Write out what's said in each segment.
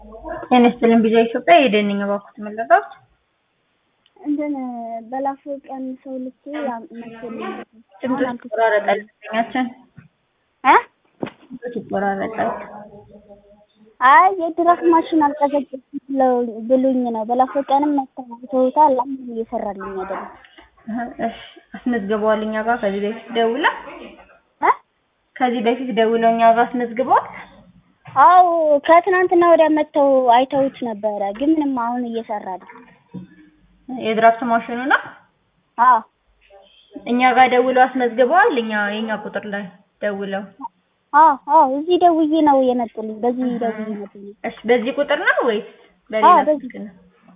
ጤና ይስጥልኝ ቪዛ ኢትዮጵያ የደንኝ ባኩት መለጣት እንትን በላፎ ቀን ሰው ልኬ መሰለኝ ድምፅሽ ይቆራረጣል። ኛችን እ ድምፅሽ ይቆራረጣል። አይ የድራፍ ማሽን አልቀዘቀዝም ብሉኝ ነው። በላፎ ቀንም መተውታል። አሁን እየሰራልኝ አይደለም። እሺ አስመዝግበዋል። እኛ ጋር ከዚህ በፊት ደውላ እ ከዚህ በፊት ደውለው እኛ ጋር አስመዝግበዋል። አዎ ከትናንትና ወዲያ መተው አይተውት ነበረ፣ ግን ምንም አሁን እየሰራ ነው። የድራፍት ማሽኑ ነው። አዎ እኛ ጋር ደውለው አስመዝግበዋል። እኛ የኛ ቁጥር ላይ ደውለው አዎ አዎ እዚህ ደውዬ ነው የመጡልኝ። በዚህ ደውዬ መጡልኝ። እሺ በዚህ ቁጥር ነው ወይስ አዎ በሌላ በዚህ ስልክ ነው?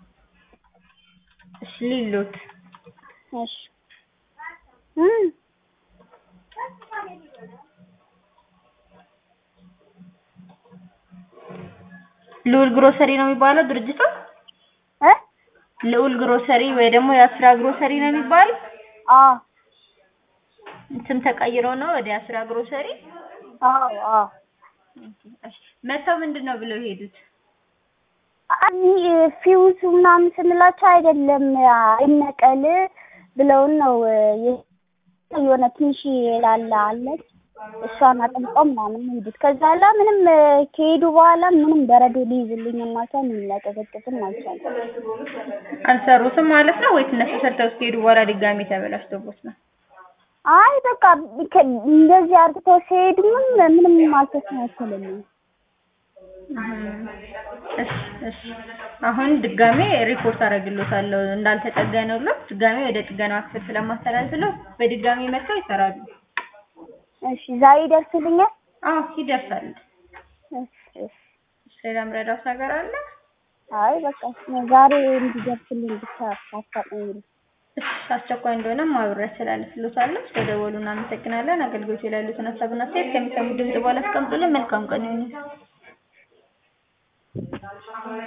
እሺ ሊሉት እሺ እም ልዑል ግሮሰሪ ነው የሚባለው ድርጅቱ። እ ልዑል ግሮሰሪ ወይ ደግሞ የአስራ ግሮሰሪ ነው የሚባለው። አዎ ስም ተቀይሮ ነው ወደ አስራ ግሮሰሪ። አዎ አዎ እሺ መተው ምንድን ነው ብለው የሄዱት? አይ ፊውዝ ምናምን ስንላቸው አይደለም አይነቀል ብለውን ነው የ- የሆነ ትንሽ ላላ አለች እሷን አጥምቀው ምናምን ነው የሄዱት። ከዛ ላ ምንም ከሄዱ በኋላ ምንም በረዶ ሊይዝልኝ ማቻል ሊያቀዘቅዝም አልቻለም። አልሰሩትም ማለት ነው ወይስ እነሱ ሰርተው እስከሄዱ በኋላ ድጋሚ ተበላሽቶቦት ነው? አይ በቃ ከ- እንደዚህ አርግተው ሲሄዱ ምን ምንም አልተስተካከለልኝም። እሺ እሺ አሁን ድጋሜ ሪፖርት አደርግልዎታለሁ እንዳልተጠገነሎት ድጋሜ ወደ ጥገና ክፍል ስለማስተላልፍለው በድጋሚ መጥተው ይሰራሉ። እሺ ዛሬ ይደርስልኛል? አዎ ይደርሳል። እሺ እሺ። ሌላ ምረዳት ነገር አለ? አይ በቃ ዛሬ እንዲደርስልኝ ብቻ አስታውቂኝ። እሺ አስቸኳይ እንደሆነም አብሬ አስተላልፍልዎታለሁ። ስለደወሉ እናመሰግናለን። አገልግሎት ላይ ያሉትን ሀሳብና አስተያየት ከሚሰሙት ድምጽ በኋላ አስቀምጡልን። መልካም ቀን ይሁን።